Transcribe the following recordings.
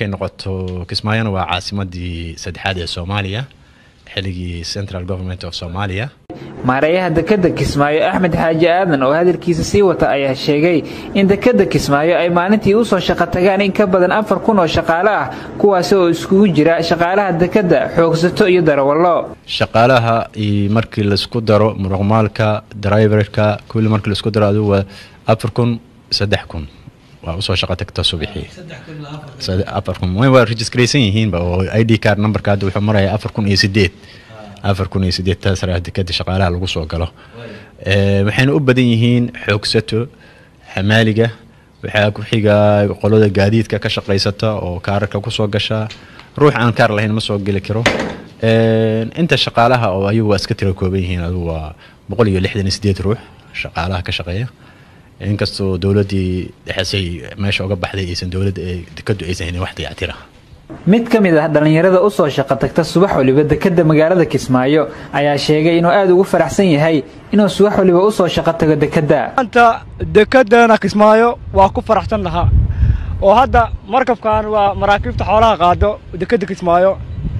markay noqoto kismaayona waa caasimadii saddexaad ee soomaaliya xilligii central government of soomaaliya maareeyaha dekadda kismaayo axmed xaaji aadan oo hadalkiisa sii wata ayaa sheegay in dekadda kismaayo ay maalintii usoo shaqo tagaan in ka badan afar kun oo shaqaale ah kuwaasi oo iskugu jira shaqaalaha dekadda xoogsato iyo darawallo shaqaalaha markii laisku daro muruqmaalka driverka kulli markii laisku daro adigu waa afar kun saddex kun waa usoo shaqo tagta subixii afar kun waa registraysan yihiinba oo i d card numberka hadda wuxuu marayaa afar kun iyo sideed afar kun iyo sideed taas dekada shaqaalaha lagu soo galo waxayna u badan yihiin xoogsato xamaaliga waxaa ku xiga qolada gaadiidka ka shaqaysata oo kaararka kusoo gasha ruux aan kaar lahayn ma soo geli karo inta shaqaalaha oo ayagu waa iska tira kooban yihiin adigu waa boqol iyo lixdan iyo sideed ruux shaqaalaha ka shaqeeya inkastoo dowladdii dhexesay meesha uga baxday aysan dowladda dekadu aysan helin wax dayactira mid ka mid ah dhallinyarada usoo shaqo tagta subax waliba dekadda magaalada kismaayo ayaa sheegay inuu aada ugu faraxsan yahay inuu subax waliba usoo shaqo tago dekadda maanta dekedana kismaayo waa ku faraxsan lahaa oo hadda markabkan waa maraakiibta xoolaha qaado dekedda kismaayo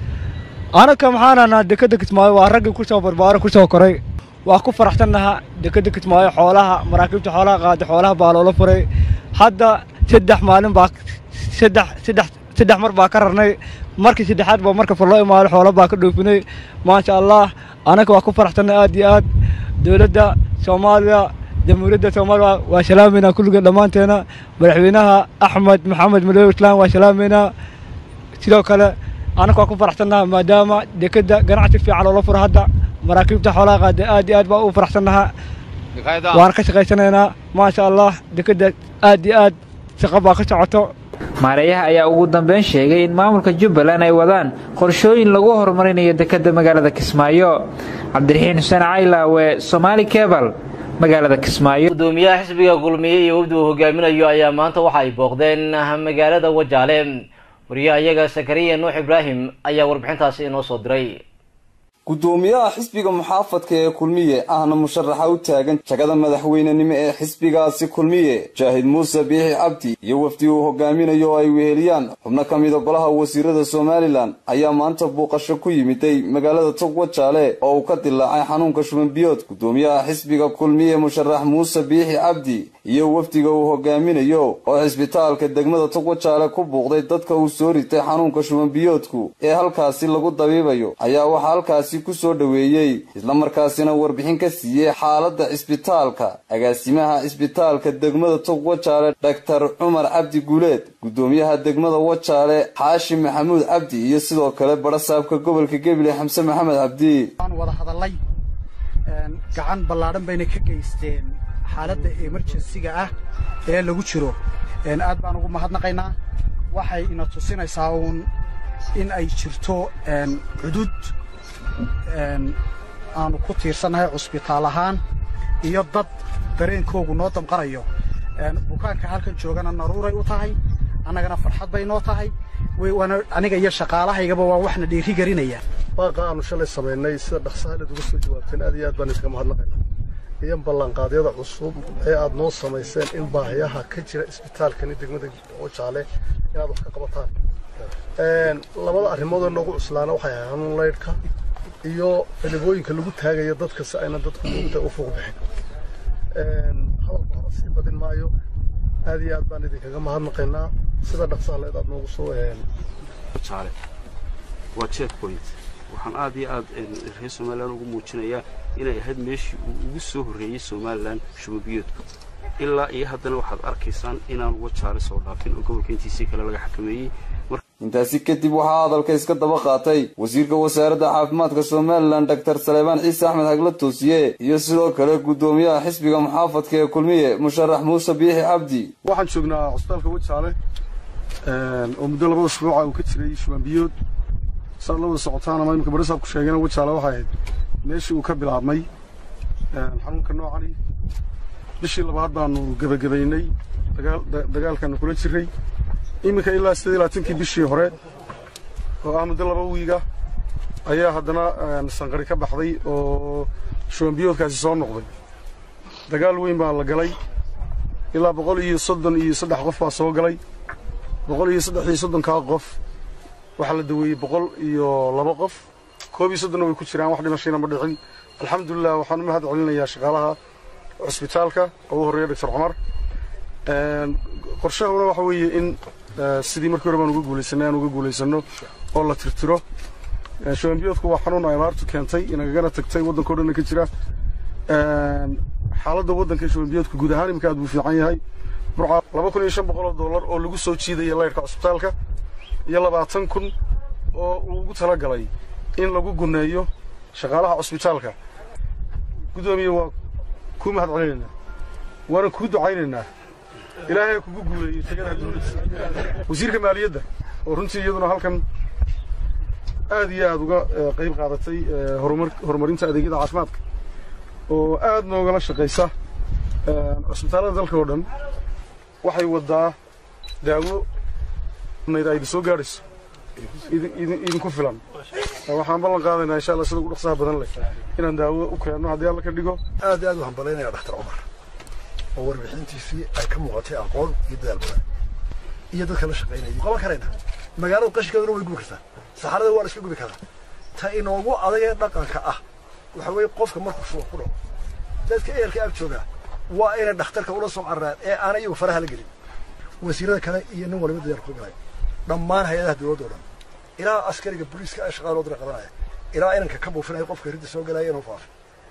anaka maxaan ahnaa dekedda kismaayo waa raggii kusoo barbaaro kusoo koray waa ku faraxsan lahaa dekedda kismaayo xoolaha maraakiibta xoolaha qaada xoolaha baa loola furay hadda saddex maalin baa saddex saddex saddex mar baa ka rarnay markii saddexaad baa markabka loo imaado xoolo baa ka dhoofinay maasha allah anaga waa ku faraxsanay aad iyo aad dowladda soomaaliya jamhuuriyadda soomaaliya waa salaameynaa kulligeed dhammaanteena madaxweynaha axmed maxamed madoobe islaan waa salaameynaa sidoo kale anaga waa ku faraxsannaha maadaama dekedda ganacsi fiican loola furo hadda maraakiibta xoolaha qaada aad iyo aad baa u faraxsannaha waan ka shaqaysanaynaa maasha allah dekedda aad iyo aad shaqo baa ka socoto maareeyaha ayaa ugu dambeyn sheegay in maamulka jubbaland ay wadaan qorshooyin lagu horumarinayo dekadda magaalada kismaayo cabdiraxiin xuseen caylaawe somaali kebal magaalada kismaayo gudoomiyaha xisbiga kulmiye iyo wafdi uu hogaaminayo ayaa maanta waxa ay booqdeen magaalada wajaale wariyaha iyaga sakariya nuux ibraahim ayaa warbixintaasi inoo soo diray gudoomiyaha xisbiga muxaafadka ee kulmiye ahna musharaxa u taagan jagada madaxweynenimo ee xisbigaasi kulmiye jaahid muuse biixi cabdi iyo wafdi uu hogaaminayo oo ay weheliyaan xubno ka mida golaha wasiirada somalilan ayaa maanta buuqasho ku yimiday magaalada togwajaale oo uu ka dilaacay xanuunka shubanbiyood gudoomiyaha xisbiga kulmiye musharax muuse biixi cabdi iyo wafdiga uu hogaaminayo oo cisbitaalka degmada togwajaale ku buuqday dadka uu soo ritay xanuunka shubanbiyoodku ee halkaasi lagu dabiibayo ayaa waxaa halkaasi ku soo dhoweeyey islamarkaasina warbixin ka siiyey xaaladda cisbitaalka agaasimaha cisbitaalka degmada tog wajaale dhaktar cumar cabdi guuleed gudoomiyaha degmada wajaale xaashi maxamuud cabdi iyo sidoo kale barasaabka gobolka gebile xamse maxamed cabdi wada hadalay gacan ballaadhan bayna ka geysteen xaaladda emerjensiga ah ee lagu jiro aad baan ugu mahadnaqaynaa waxay ina tusinaysaa uun in ay jirto cudud aanu ku tiirsannahay cusbitaal ahaan iyo dad dareenkoogu noo damqanayo bukaanka halkan joogana naruuray u tahay annagana farxad bay noo tahay aniga iyo shaqaalahaygaba waa waxna dhiiri gelinaya baaqa aanu shalay samaynay sida dhaqsaaleed uga soo jawaabteen aad iyo aad baan iskaga mahadnaqaynaa iyo ballanqaadyada cusub ee aad noo samayseen in baahiyaha ka jira isbitaalkani degmada wajaale inaad wax ka qabataan labada arrimood oo noogu cuslaana waxay ahay hanuun laydhka iyo filibooyinka lagu taagayo dadka si ayna dadku moogta u fuuq bixin hadalka hore sii badin maayo aad iyo aad baan idinkaga mahadnaqaynaa sida dhaqsaaleed aad noogu soo jaale waa check point waxaan aad iyo aad reer somalilan ugu muujinayaa inay ahayd meeshii uu ugu soo horreeyey somalilan shubabiyoodku ilaa iyo haddana waxaad arkaysaan inaan wajaale soo dhaafin oo gobolka intiisii kale laga xakameeyey intaasi kadib waxaa hadalka iska daba qaatay wasiirka wasaaradda caafimaadka somalilan doctor saleebaan ciise axmed hagla toosiye iyo sidoo kale gudoomiyaha xisbiga muxaafadka ee kulmiye musharax muuse biixi cabdi waxaan joognaa cusbitaalka wajaale oo muddo laba usbuuca uu ka jiray shubanbiyood saad la wada socotaan ama iminka barisaabku sheegayna wajaale waxay ahayd meeshii uu ka bilaabmay xanuunka noocani bishii labaad baanu gebagabaynay dagaalkaanu kula jiray iminka ilaa siddeed iyo labaatankii bishii hore oo ah muddo laba wiiga ayaa haddana sanqari ka baxday oo shubanbiyoodkaasi soo noqday dagaal weyn baa la galay ilaa boqol iyo soddon iyo saddex qof baa soo galay boqol iyo saddex iyo soddonkaa qof waxaa la daweeyey boqol iyo laba qof koob iyo soddonna way ku jiraan wax dhimashayna ma dhicin alxamdulilah waxaan u mahad celinayaa shaqaalaha cusbitaalka oo u horreeya doctor cumar qorshahuna waxa weeye in sidii markii hore baan uga guulaysanay aan uga guulaysano oo la tirtiro shubanbiyoodku waa xanuun ay abaartu keentay inagagana tagtay waddanka o dhanna ka jira xaaladda waddanka shubanbiyoodku guud ahaan imika aad buu fiican yahay burca laba kun iyo shan boqol oo dollar oo lagu soo jiidaya laydhka cusbitaalka iyo labaatan kun oo uu ugu talagalay in lagu guneeyo shaqaalaha cusbitaalka guddoomiye waa kuu mahad celinaynaa waana kuu ducaynaynaa ilaahay kugu guuleeyey tagada dowladda wasiirka maaliyadda oo runtii iyaduna halkan aad iyo aad uga qayb qaadatay horumarinta adeegyada caafimaadka oo aad noogala shaqaysa cusbitaallada dalka oo dhan waxay waddaa daawo nayd ay soo gaadhayso idinku filan waxaan ballan qaadaynaa insha allah sida ugu dhaqsaha badan leh inaan daawo u keenno haddii alla ka dhigo aad iyo aad u hambalaynayaa dhakhtar cumar oo warbixintiisii ay ka muuqatay aqoon iyo dadaal badan iyo dadka la shaqaynaya qaban karayna magaalada qashinkeeduna way gubi kartaa saxarada waa la iska gubi karaa ta inoogu adag ee dhaqanka ah waxa weeye qofka markuu shuba ku dhaco dadka ehelka ag joogaa waa inay dhakhtarka ula soo cararaan ee aan iyagu faraha la gelin wasiirada kale iyo nin waliba dadaal ku galay dhammaan hay-adaha dowladda oo dhan ilaa askariga booliiska ee shaqada loo dira qabanaya ilaa inanka ka buufinaya qofka ridda soo galaya inuu faafin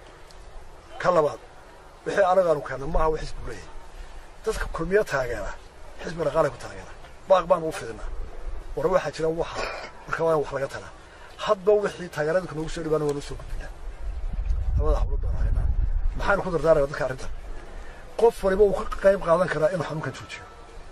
ka labaad wixii anagaanu keenna maaha wa xisbigu leeyahay dadka kulmiyo taageera xisbi dhaqaalay ku taageera baaq baan ugu fidinaa war waxaa jira waxa marka waa in wax laga talaa hadba wixii taageeradka noogu soo dhibaana waa noo soo gudbinaa labada hawlood baan haynaa maxaanu ku dardaaraya dadka arrintan qof waliba uu ka qayb qaadan karaa inuu xanuunkan joojiyo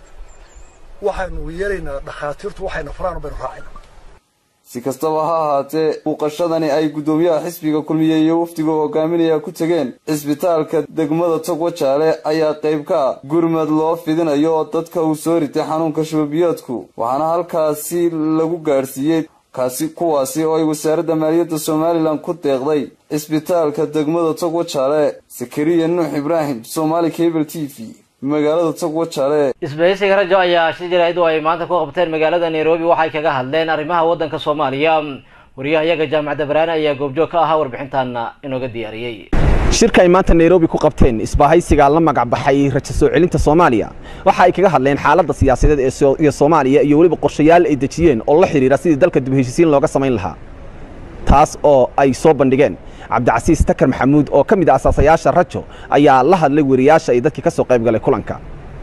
waxaynu yeelaynaa dhakhaatiirtu waxayna faraan baynu raacayna si kastaba ha ahaatee muuqashadani ay guddoomiyaha xisbiga kulmiye iyo wafdiga hogaaminaya ku tegeen cisbitaalka degmada togwajaale ayaa qayb ka ah gurmad loo fidinayo dadka uu soo ritay xanuunka shubabiyoodku waxaana halkaasi lagu gaadhsiiyey kaasi kuwaasi oo ay wasaaradda maaliyadda somalilan ku deeqday cisbitaalka degmada togwajaale sakariya nuux ibraahim somaali cable t v magaalada togwajaale isbahaysiga rajo ayaa shir jaraa'id oo ay maanta ku qabteen magaalada nairobi waxay kaga hadleen arrimaha waddanka soomaaliya wariyaha iyaga jaamacadda baraane ayaa goobjoog ka ahaa warbixintaana inooga diyaariyey shirka ay maanta nairobi ku qabteen isbaahaysiga la magac baxay rajo soo celinta soomaaliya waxa ay kaga hadleen xaaladda siyaasadeed ee soomaaliya iyo weliba qorshayaal ay dejiyeen oo la xidhiira sidii dalka dib heshiisiin looga samayn lahaa taas oo ay soo bandhigeen cabdicasiis takar maxamuud oo ka mid ah asaasayaasha rajo ayaa la hadlay weriyaasha iyo dadkii ka soo qayb galay kulanka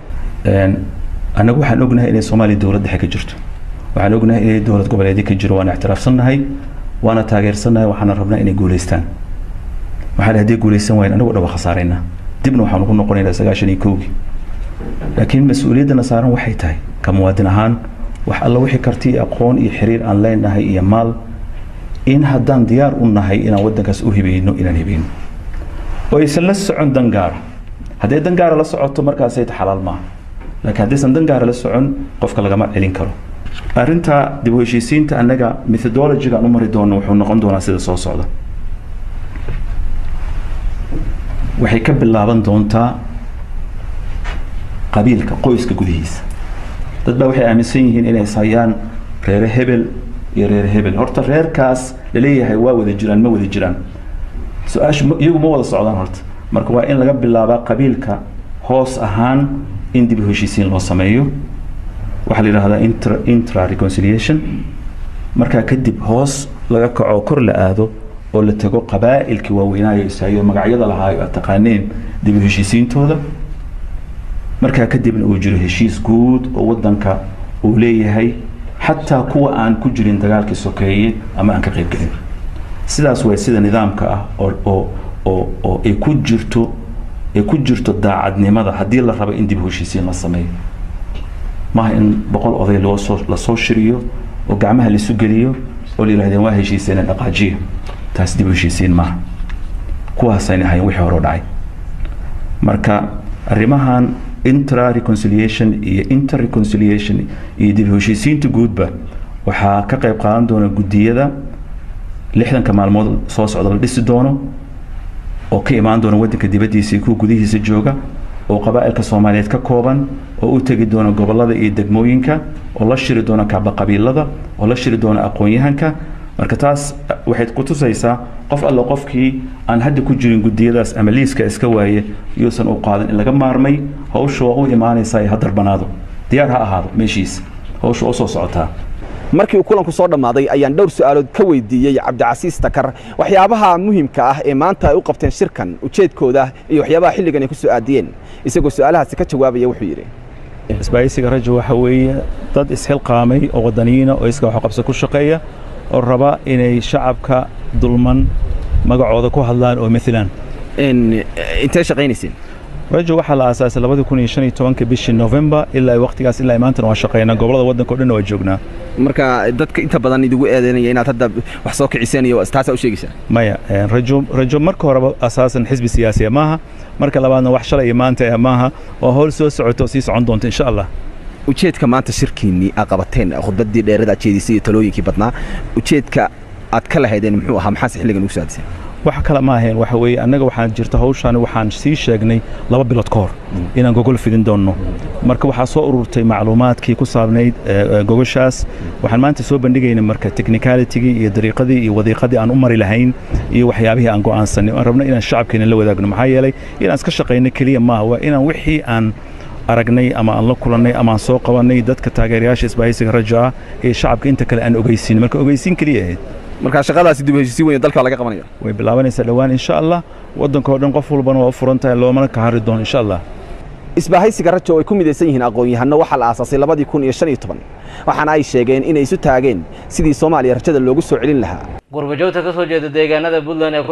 annagu waxaan ognahay inay soomaaliya dowlad dhexe ka jirto waxaan ognahay inay dowlad goboleedyo ka jiro waana ictiraafsannahay waana taageersannahay waxaana rabnaa inay guulaystaan waxaan haddii guulaysan waayeen anagu dhaba khasaaraynaa dibna waxaan ugu noqonaynaa sagaashan iyo kowgii laakiin mas-uuliyaddana saaran waxay tahay ka muwaadin ahaan wax alla wixii karti iyo aqoon iyo xiriir aan leenahay iyo maal in haddaan diyaar u nahay inaan waddankaas u hibayno inaan hibayno oo aysan la socon dangaara hadday dangaara la socoto markaasay xalaal maaha laakiin haddaysan dangaara la socon qofka lagama celin karo arrinta dib u heshiisiinta annaga methodologiga aan u mari doono wuxuu noqon doonaa sida soo socda waxay ka bilaaban doontaa qabiilka qoyska gudihiisa dad baa waxay aaminsan yihiin inay hayaan reere hebel iyo reer hebel horta reerkaas laleeyahay waa wada jiraan ma wada jiraan su-aashu iyagu ma wada socdaan horta marka waa in laga bilaabaa qabiilka hoos ahaan in dib u heshiisiin loo sameeyo waxaa la yidhahdaa intra intra reconciliation markaa kadib hoos laga kaco kor la aado oo la tago qabaa'ilkii waaweynaayo ishayo magacyada lahaayo aad taqaaneen dib u heshiisiintooda markaa kadibna uu jiro heshiis guud oo waddanka uu leeyahay xataa kuwa aan ku jirin dagaalkii sokeeye ama aan ka qaybgelin sidaas waa sida nidaamka ah oo oo oo oo ay ku jirto ay ku jirto daacadnimada haddii la rabo in dib u heshiisiin la sameeyo maaha in boqol oday loo soo lasoo shiriyo oo gacmaha laisu geliyo oo la yidhahdeen waa heshiiseen dhaqaajiya taas dib u heshiisiin maaha kuwaasayna ahayn wixii hore u dhacay marka arrimahan intra reconciliation iyo inter reconciliation iyo dib u heshiisiinta guudba waxaa ka qayb qaadan doona guddiyada lixdanka maalmood soo socda la dhisi doono oo ka imaan doona waddanka dibaddiisa iyo kuwa gudihiisa jooga oo qabaa'ilka soomaaliyeed ka kooban oo u tegi doona gobollada iyo degmooyinka oo la shiri doona kacbaqabiilada oo la shiri doona aqoon-yahanka marka taas waxay ku tusaysaa qof alle qofkii aan hadda ku jirin gudiyadaas ama liiska iska waaye yuusan u qaadan in laga maarmay hawsha waa u imaanaysaa ee ha darbanaado diyaar ha ahaado meeshiisa hawsha oo soo socotaa markii uu kulanku soo dhammaaday ayaan dhowr su'aalood ka weydiiyey cabdicasiis takar waxyaabaha muhiimka ah ee maanta ay u qabteen shirkan ujeedkooda iyo waxyaabaha xilligan ay ku soo aadiyeen isagoo su'aalahaasi ka jawaabaya wuxuu yidhi isbaahaysiga rajo waxa weeye dad isxilqaamay oo wadaniyiina oo iska waxqabso ku shaqeeya oo raba inay shacabka dulman magacooda ku hadlaan oo maalan intee shaqaynayseen rajo waxaa la aasaasay labadii kun iyo shan iyo tobanka bishii november ilaa waqtigaas ilaa maantana waa shaqeynaa gobolada waddanka o dhan waa joognaa marka dadka inta badan idigu eedeynaya inaad hadda wax soo kiciseen iyo taasaa u sheegaysaa maya rajo rajo marka horeba asaasan xisbi siyaasiya maaha marka labaadna wax shalay iyo maanta maaha waa howl soo socoto oo sii socon doonta insha allah ujeedka maanta shirkiinnii aad qabateen khudbaddii dheerada aad jeedisay iyo talooyinkii badnaa ujeedka aad ka lahaydeen muxuu ahaa maxaase xilligan ugu saadisay wax kale ma ahayn waxa weeye annaga waxaan jirta hawshaani waxaan sii sheegnay laba bilood ka hor inaan gogol fidin doonno marka waxaa soo ururtay macluumaadkii ku saabnayd gogoshaas waxaan maanta soo bandhigaynay marka technicalitigii iyo dariiqadii iyo wadiiqadii aan u mari lahayn iyo waxyaabihii aan go'aansanay aan rabno inaan shacabkeena la wadaagno maxaa yeelay inaan iska shaqayno keliya maaha waa inaan wixii aan aragnay ama aan la kulannay ama aan soo qabannay dadka taageerayaasha isbaahaysiga rajo ah ee shacabka inta kale aan ogeysiin marka ogeysiin keliya ahayd marka shaqadaasi dib u heshiisiin weyn dalka laga qabanaya way bilaabanaysaa dhowaan insha allah waddanka oo dhan qof walbana waa u furan tahay loomana ka hari doono insha allah isbaahaysiga rajo oo ay ku midaysan yihiin aqoon-yahanno waxaa la aasaasay labadii kun iyo shan iyo toban waxaana ay sheegeen inay isu taageen sidii soomaaliya rajada loogu soo celin lahaa gurbajoogta ka soo jeeda deegaanada puntland ee